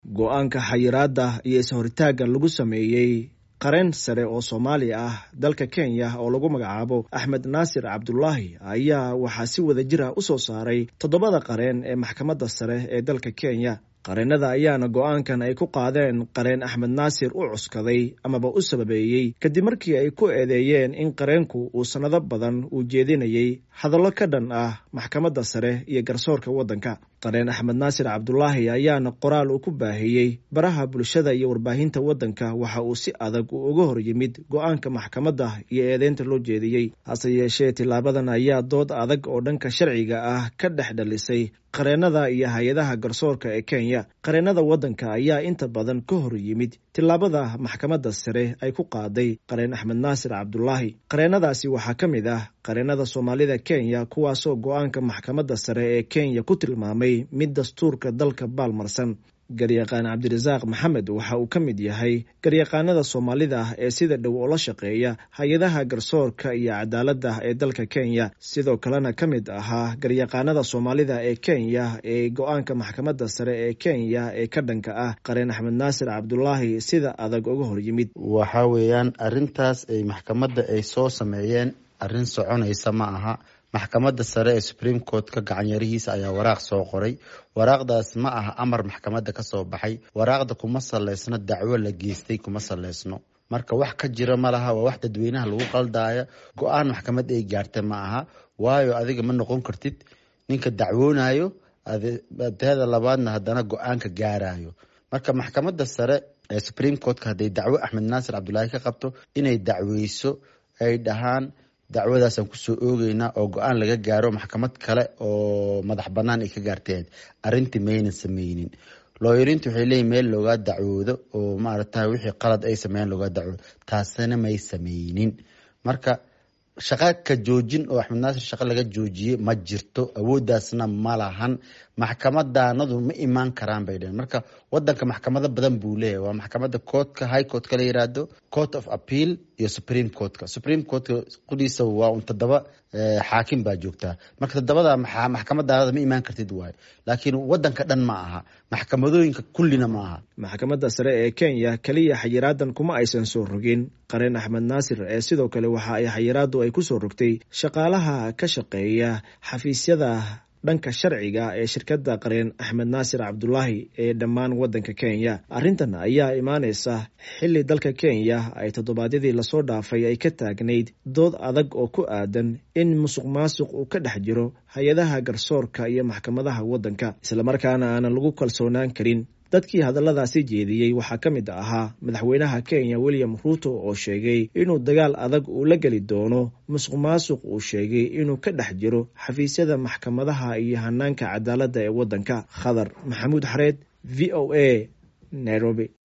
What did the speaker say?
go-aanka xayiraadda iyo is-horitaagga lagu sameeyey qareen sare oo soomaali ah dalka kenya oo lagu magacaabo axmed naasir cabdulaahi ayaa waxaa si wada jir ah u soo saaray toddobada qareen ee maxkamadda sare ee dalka kenya qareennada ayaana go-aankan ay ku qaadeen qareen axmed naasir u cuskaday amaba u sababeeyey kadib markii ay ku eedeeyeen in qareenku uu sannado badan uu jeedinayey hadallo ka dhan ah maxkamadda sare iyo garsoorka waddanka qareen axmed naasir cabdulaahi ayaana qoraal uu ku baahiyey baraha bulshada iyo warbaahinta waddanka waxa uu si adag uu uga hor yimid go-aanka maxkamadda iyo eedeynta loo jeediyey hase yeeshee tilaabadan ayaa dood adag oo dhanka sharciga ah ka dhex dhalisay qareennada iyo hay-adaha garsoorka ee kenya qareennada waddanka ayaa inta badan ka hor yimid tilaabada maxkamadda sare ay ku qaaday qareen axmed naasir cabdulaahi qareennadaasi waxaa ka mid ah qareennada soomaalida kenya kuwaasoo go-aanka maxkamadda sare ee kenya ku tilmaamay mid dastuurka dalka baalmarsan garyaqaan cabdirasaaq maxamed waxa uu ka mid yahay garyaqaanada soomaalida ah ee sida dhow oo la shaqeeya hay-adaha garsoorka iyo cadaaladda ee dalka kenya sidoo kalena ka mid ahaa garyaqaanada soomaalida ee kenya ee go-aanka maxkamadda sare ee kenya ee ka dhanka ah qareen axmed naasir cabdulaahi sida adag uga hor yimid waxa weeyaan arintaas ay maxkamadda ay soo sameeyeen arrin soconaysa ma aha maxkamadda sare ee supreme court-ka gacanyarihiisa ayaa waraaq soo qoray waraaqdaas ma aha amar maxkamadda ka soo baxay waraaqda kuma saleysno dacwo la geystay kuma saleysno marka wax ka jira ma laha waa wax dadweynaha lagu qaldaayo go-aan maxkamad ay gaarta ma aha waayo adiga ma noqon kartid ninka dacwoonayo teeda labaadna haddana go-aanka gaarayo marka maxkamadda sare ee supreme court-ka hadday dacwo axmed naasir cabdulaahi ka qabto inay dacweyso ay dhahaan dacwadaasaan kusoo oogeynaa oo go-aan laga gaaro maxkamad kale oo madax banaan ay ka gaarteen arintii maynan sameynin looyariintu waxay leeyihin meel loogaa dacwoodo oo maarata wixii qalad ay sameeyeen loogaa dacwoodo taasina may sameynin marka shaqa ka joojin oo axmed naasir shaqo laga joojiyey ma jirto awooddaasna ma lahan maxkamadaanadu ma imaan karaan bay dheheen marka wadanka maxkamado badan buu leeyahy waa maxkamada courtka high courtka la yiraahdo court of appeal iyo supreme courtka supreme courtka qudiisa waa un todoba xaakim baa joogtaa marka todobada maxkamadaanada ma imaan kartid waayo laakiin wadanka dhan ma aha maxkamadooyinka kullina ma aha maxkamadda sare ee kenya keliya xayiraadan kuma aysan soo rogin qareen axmed naasir ee sidoo kale waxa ay xayiraadu ay ku soo rogtay shaqaalaha ka shaqeeya xafiisyada dhanka sharciga ee shirkadda qareen axmed naasir cabdulaahi ee dhammaan waddanka kenya arrintan ayaa imaanaysa xilli dalka kenya ay toddobaadyadii lasoo dhaafay ay ka taagnayd dood adag oo ku aadan in musuq maasuq uu ka dhex jiro hay-adaha garsoorka iyo maxkamadaha waddanka islamarkaana aanan lagu kalsoonaan karin dadkii hadalladaasi jeediyey waxaa ka mid ahaa madaxweynaha kenya william ruuto oo sheegay inuu dagaal adag uu la geli doono musuq maasuq uu sheegay inuu ka dhex jiro xafiisyada maxkamadaha iyo hanaanka cadaaladda ee waddanka khadar maxamuud xareed v o a nairobi